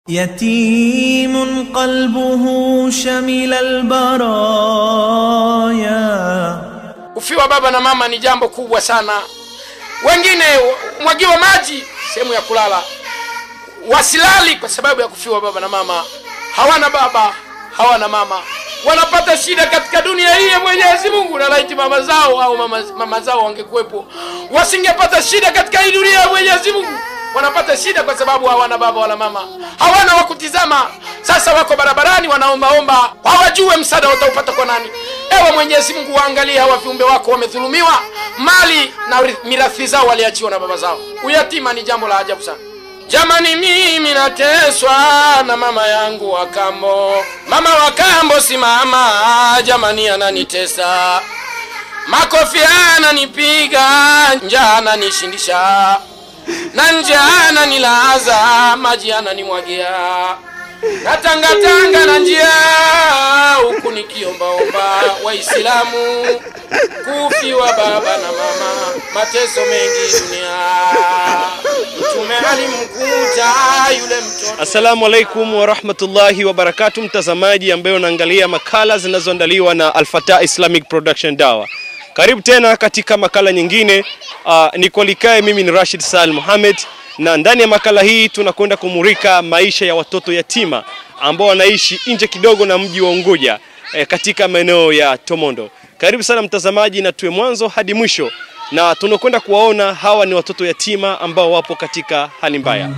يتيم قلبه شمل البرايا Kufiwa baba na mama ni jambo kubwa sana. Wengine mwagiwa maji sehemu ya kulala, wasilali kwa sababu ya kufiwa baba na mama. Hawana baba, hawana mama, wanapata shida katika dunia hii ya Mwenyezi Mungu. Na laiti mama zao au mama, mama zao wangekuwepo, wasingepata shida katika hii dunia ya Mwenyezi Mungu. Wanapata shida kwa sababu hawana baba wala mama, hawana wa kutizama. Sasa wako barabarani wanaombaomba, hawajue msaada wataupata kwa nani. Ewe Mwenyezi Mungu, waangalie hawa viumbe wako wamedhulumiwa mali na mirathi zao waliachiwa na baba zao. Uyatima ni jambo la ajabu sana. Jamani, mimi nateswa na mama yangu wa kambo. Mama wa kambo si mama, jamani, ananitesa makofi ananipiga, njaa ananishindisha na njaa ananilaza, maji ananimwagia na tangatanga na njia huku nikiombaomba Waislamu kufiwa baba na mama, mateso mengi dunia. Mtume alimkuta yule mtoto Assalamu alaikum warahmatullahi wabarakatu, mtazamaji ambaye unaangalia makala zinazoandaliwa na Alfata Islamic Production Dawa. Karibu tena katika makala nyingine. Uh, nikolikae mimi ni Rashid Sal Mohamed, na ndani ya makala hii tunakwenda kumurika maisha ya watoto yatima ambao wanaishi nje kidogo na mji wa Unguja eh, katika maeneo ya Tomondo. Karibu sana mtazamaji, na tuwe mwanzo hadi mwisho, na tunakwenda kuwaona hawa ni watoto yatima ambao wapo katika hali mbaya.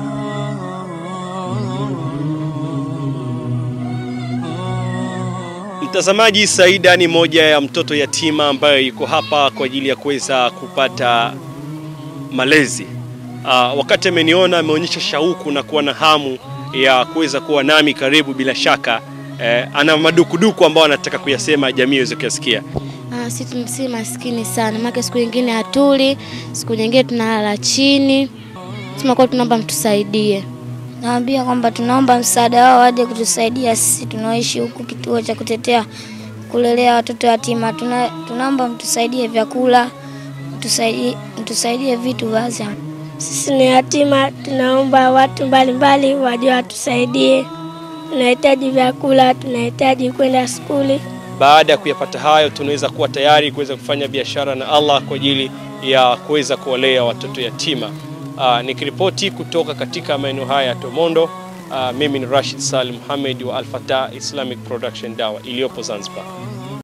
Mtazamaji, Saida ni moja ya mtoto yatima ambayo yuko hapa kwa ajili ya kuweza kupata malezi. Uh, wakati ameniona ameonyesha shauku na kuwa na hamu ya kuweza kuwa nami karibu. Bila shaka eh, ana madukuduku ambao anataka kuyasema jamii iweze kuyasikia. Ah, si, si maskini sana maana siku nyingine hatuli, siku nyingine tunalala chini. Tunakuwa tunaomba mtusaidie. Naambia kwamba tunaomba msaada wao waje kutusaidia sisi tunaoishi huku kituo cha kutetea kulelea watoto yatima. Tuna, tunaomba mtusaidie vyakula, mtusaidie, mtusaidie vitu baadhi. Sisi ni yatima, tunaomba watu mbalimbali waje watusaidie. Tunahitaji vyakula, tunahitaji kwenda skuli. Baada ya kuyapata hayo, tunaweza kuwa tayari kuweza kufanya biashara na Allah kwa ajili ya kuweza kuwalea watoto yatima. Uh, nikiripoti kutoka katika maeneo haya ya Tomondo, uh, mimi ni Rashid Salim Mohamed wa Alfata Islamic Production Dawa iliyopo Zanzibar.